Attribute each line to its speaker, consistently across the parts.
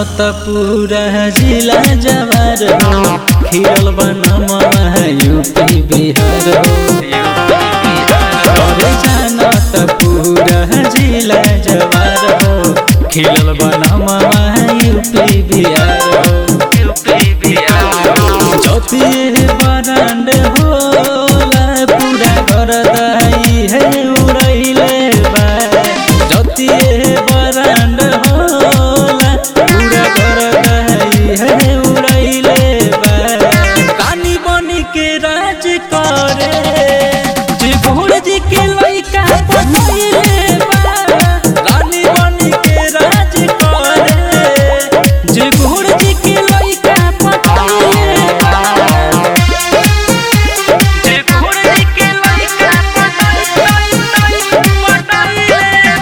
Speaker 1: त पूरा जिला जवार हो खिरल बनम यूपी बिहार हो अरे जान त पूरा जिला जवार हो खिलल बनम यूपी बिहार हो यूपी बिहार हो चौथी बरांड होला पूरा घर दही है उड़ैले बा चौथी बरांड होला पूरा घर दही है उड़ैले बा कानी बनी के राज करे जे घोड़ जी के लइका पटैले बा रानी बनी के राज करे जे घोड़ जी के लइका पटैले बा जे घोड़ जी के लइका पटैले पटैले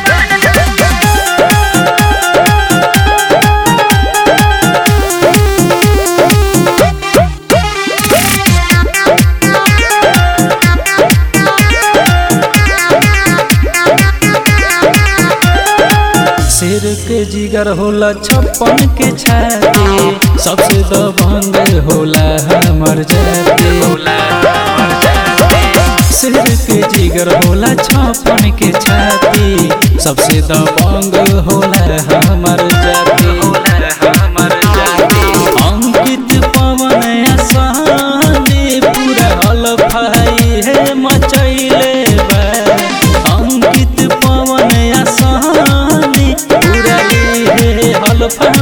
Speaker 1: शेर के जिगर होला छप्पन के छाती सबसे दबंग होला हमर जाति शेर के जिगर होला छप्पन के छाती सबसे दबंग होला हमर जाति अंकित पवन आसानी पूरा हलफाई है मचैले बा अंकित पवन आसानी पूरा है हलफा